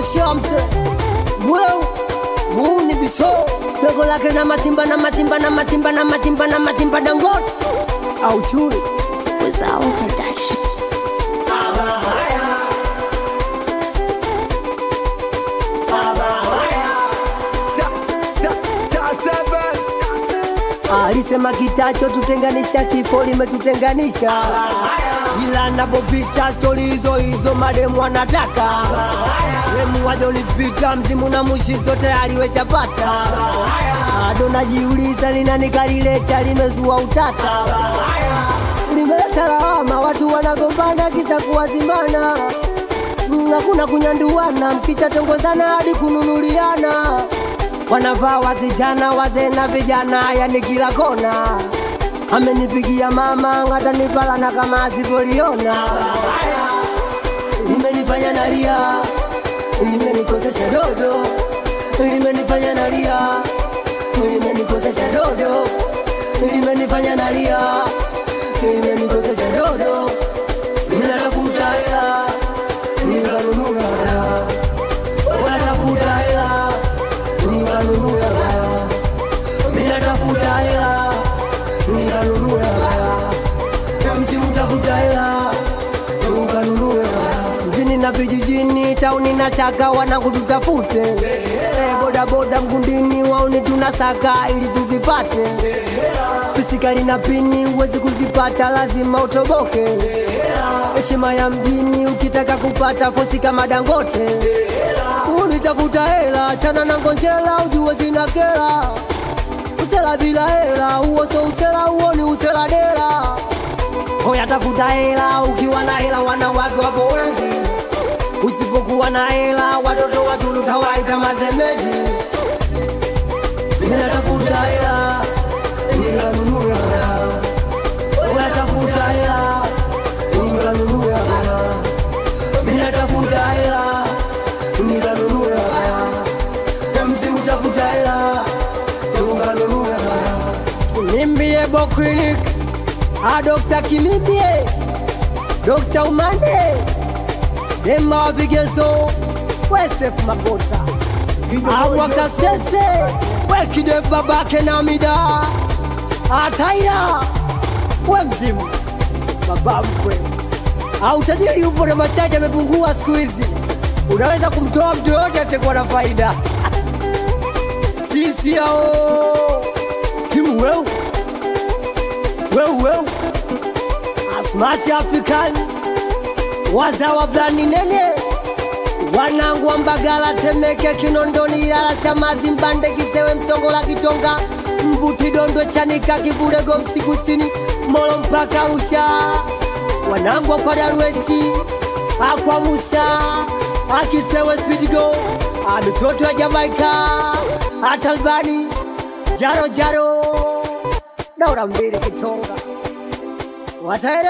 shamte mweu muuni bisho dogo lake na matimba na matimba na matimba na matimba na matimba dangote au chui was our production. alisema kitacho tutenganisha kifo limetutenganisha ila napopita stori hizo hizo mademu anataka demu waja ulipita mzimu na mushi zote aliwechapata bado najiuliza ni nani kalileta limezua utata limeleta lawama watu wanagombana kisa kuwazimana Mm, hakuna kunyanduana mkichatongozana hadi kununuliana wanavaa wasichana wazee na vijana yani kila kona amenipigia mama ngatanipalana kama asipoliona limenifanya nalia limenikosesha dodo limenifanya nalia limenikosesha dodo limenifanya nalia limenikosesha dodo ninatafuta hela nikanunua dawa unatafuta hela nikanunua dawa ninatafuta hela nikanunua dawa msimu tafuta hela ukanunua dawa mjini na vijijini tauni na chaka wanangu tutafute Eh, bodaboda mgundini wauni tunasaka ili tuzipate pisikali na pini huwezi kuzipata lazima utoboke heshima ya mjini ukitaka kupata fosi kama dangote ulitafuta hela chana na ngonjela ujue zina kela usela bila hela huo so usela huo ni usela dela hoya tafuta hela ukiwa na hela wanawake wapo wengi usipokuwa na hela watoto wazuri utawaita masemeji ninatafuta hela nikanunua dawa unatafuta hela nikanunua dawa ninatafuta hela nikanunua dawa msimu tafuta hela ukanunua dawa nimbie boklinik a dokta kimimbie dokta umande ema wavigezo wesef magota awakasese wekide babake na mida ataira we mzimu baba mkwe au tajiri upo na masharti yamepungua siku hizi unaweza kumtoa mtu yoyote asiyekuwa na faida sisi hao timu weu weu weu asmati african wazawa blani nene wanangu wa mbagala temeke kinondoni ilala chamazi mbande kisewe msongola kitonga mbuti dondo chanika kivulego msikusini molo mpaka usha wanangu wa kwadaruesi akwa musa akisewe spidigo amitoto ya jamaika atalbani jaro jaro daura mbili kitonga wataele